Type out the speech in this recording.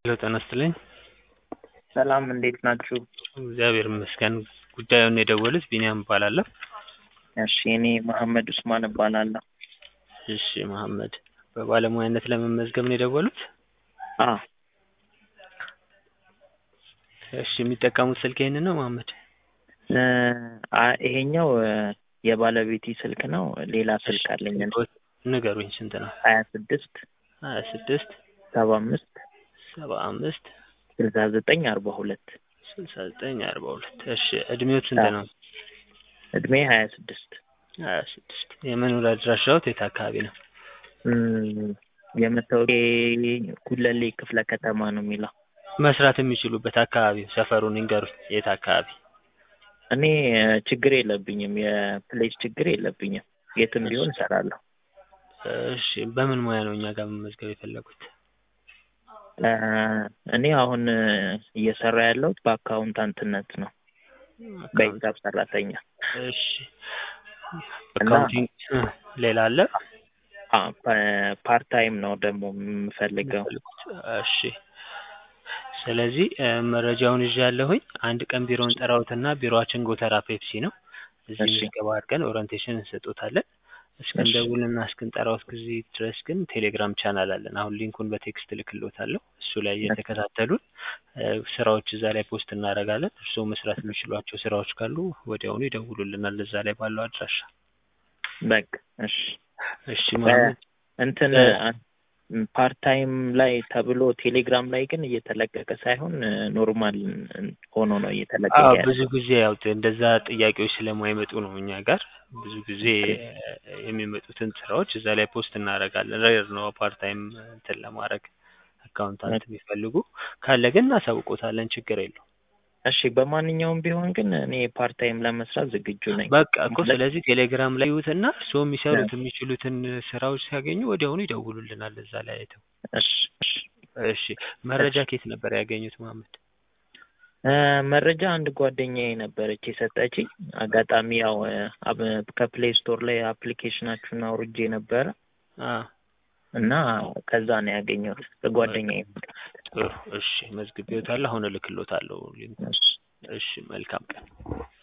ሄሎ ጤና ይስጥልኝ። ሰላም እንዴት ናችሁ? እግዚአብሔር ይመስገን። ጉዳዩን የደወሉት ቢኒያም እባላለሁ። እሺ እኔ መሐመድ ኡስማን እባላለሁ። እሺ መሐመድ፣ በባለሙያነት ለመመዝገብ ነው የደወሉት? አ እሺ የሚጠቀሙት ስልክ ይሄንን ነው መሐመድ? እ አ- ይሄኛው እ የባለቤቴ ስልክ ነው። ሌላ ስልክ አለኝ ንገሩኝ፣ ስንት ነው? ሀያ ስድስት ሀያ ስድስት ሰባ አምስት ሰባ አምስት ስልሳ ዘጠኝ አርባ ሁለት ስልሳ ዘጠኝ አርባ ሁለት እሺ እድሜዎት ስንት ነው? እድሜ ሀያ ስድስት ሀያ ስድስት የመኖሪያ አድራሻዎት የት አካባቢ ነው? እም፣ የመታወቂያ ጉለሌ ክፍለ ከተማ ነው የሚለው። መስራት የሚችሉበት አካባቢው ሰፈሩን ይንገሩኝ፣ የት አካባቢ? እኔ እ ችግር የለብኝም፣ የፕሌስ ችግር የለብኝም። የትም ቢሆን እሰራለሁ። እሺ በምን ሙያ ነው እኛ ጋር መመዝገብ የፈለጉት? እ እኔ አሁን እ እየሰራ ያለሁት በአካውንታንትነት ነው፣ በሂሳብ ሰራተኛ። እሺ አካውንቲንግ እ ሌላ አለ? አ ፓርት ታይም ነው ደግሞ የምፈልገው። እሺ ስለዚህ እ መረጃውን ይዤ ያለሁኝ አንድ ቀን ቢሮውን ጠራውትና ቢሮአችን ጎተራ ፔፕሲ ነው። እዚህ እሺ። ምዝገባ አድርገን ኦሪንቴሽን እንሰጦታለን። እስክንደውልና እስክንጠራውት ጊዜ ድረስ ግን ቴሌግራም ቻናል አለን። አሁን ሊንኩን በቴክስት እልክልዎታለሁ። እሱ ላይ እየተከታተሉን እ ስራዎች እዛ ላይ ፖስት እናደርጋለን። እርስዎ መስራት የሚችሏቸው ስራዎች ካሉ ወዲያውኑ ይደውሉልናል እዛ ላይ ባለው አድራሻ። በቃ እሺ። እሺ መሐመድ እንትን እ ፓርት ታይም ላይ ተብሎ ቴሌግራም ላይ ግን እየተለቀቀ ሳይሆን ኖርማል ሆኖ ነው እየተለቀቀ አዎ ያለው። ብዙ ጊዜ ያው እንደዛ ጥያቄዎች ስለማይመጡ ነው እኛ ጋር ብዙ ጊዜ እ የሚመጡትን ስራዎች እዛ ላይ ፖስት እናደርጋለን። ሬር ነው ፓርት ታይም እንትን ለማድረግ አካውንታንት የሚፈልጉ ካለ ግን እናሳውቆታለን። ችግር የለውም። እሺ በማንኛውም ቢሆን ግን እኔ ፓርት ታይም ለመስራት ዝግጁ ነኝ። በቃ እኮ ስለዚህ ቴሌግራም ላይ ይዩትና እርስዎ የሚሰሩት የሚችሉትን ስራዎች ሲያገኙ ወዲያውኑ ይደውሉልናል እዛ ላይ አይተው። እሺ እሺ። እሺ መረጃ ከየት ነበር ያገኙት መሐመድ? እ መረጃ አንድ ጓደኛዬ ነበረች የሰጠችኝ። አጋጣሚ ያው እ አብ- ከፕሌይ ስቶር ላይ አፕሊኬሽናችሁን አውርጄ ነበረ አ እና ከዛ ነው ያገኘሁት ከጓደኛዬ። ጥሩ እሺ መዝግቤዎታለሁ። አሁን እልክልዎታለሁ ሊንኩን። እሺ። እሺ መልካም ቀን።